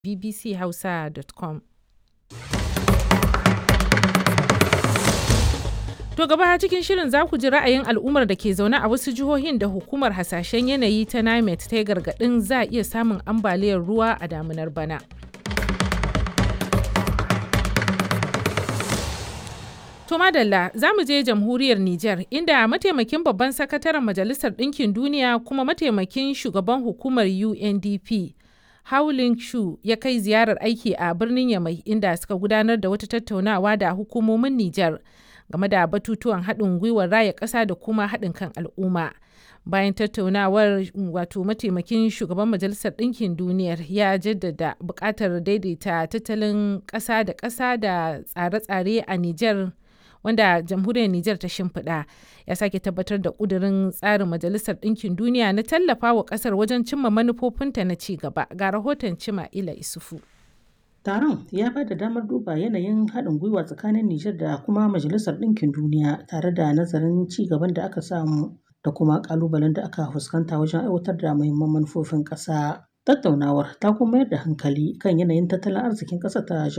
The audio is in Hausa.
bbchausa.com. To gaba cikin shirin za ku ji ra'ayin al'ummar da ke zaune a wasu jihohin da hukumar hasashen yanayi ta NIMET ta yi gargaɗin za a iya samun ambaliyar ruwa a damunar bana. To madalla za mu je jamhuriyar Nijar inda mataimakin babban sakataren Majalisar Ɗinkin Duniya kuma mataimakin shugaban hukumar UNDP Howlin Shu ya kai ziyarar aiki a birnin Yamai inda suka gudanar da wata tattaunawa da hukumomin Nijar game da batutuwan haɗin gwiwar raya ƙasa da kuma haɗin kan al'umma. Bayan tattaunawar wato mataimakin shugaban Majalisar Ɗinkin Duniyar ya jaddada buƙatar daidaita tattalin ƙasa da ƙasa da tsare-tsare a Nijar wanda jamhuriyar Nijar ta shimfiɗa ya sake tabbatar da ƙudurin tsarin Majalisar Ɗinkin Duniya na tallafa wa ƙasar wajen cimma manufofinta na ci gaba ga rahoton Cima Ila Isufu. Taron ya ba da damar duba yanayin haɗin gwiwa tsakanin Nijar da kuma Majalisar Ɗinkin Duniya tare da nazarin ci gaban da aka samu da kuma ƙalubalen da aka fuskanta wajen aiwatar da muhimman manufofin ƙasa. Tattaunawar ta kuma mayar da hankali kan yanayin tattalin arzikin ƙasar ta